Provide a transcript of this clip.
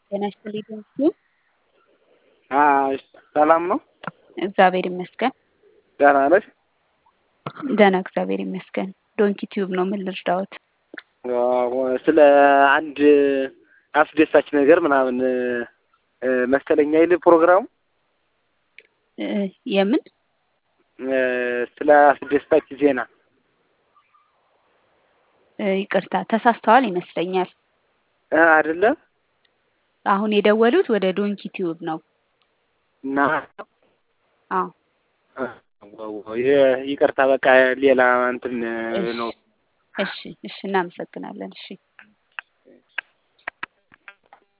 ጤና ይስጥልኝ ቴንኪው። ሰላም ነው? እግዚአብሔር ይመስገን። ደህና ነሽ? ደህና እግዚአብሔር ይመስገን። ዶንኪ ቲዩብ ነው። ምን ልርዳዎት? አዎ፣ ስለ አንድ አስደሳች ነገር ምናምን መሰለኝ አይደል ፕሮግራሙ? እ የምን ስለ አስደሳች ዜና እ ይቅርታ ተሳስተዋል ይመስለኛል። እ አይደለም አሁን የደወሉት ወደ ዶንኪ ቲዩብ ነው። እና አዎ ይ- ይቅርታ በቃ ሌላ እንትን ነው እሺ፣ እሺ፣ እሺ እናመሰግናለን። እሺ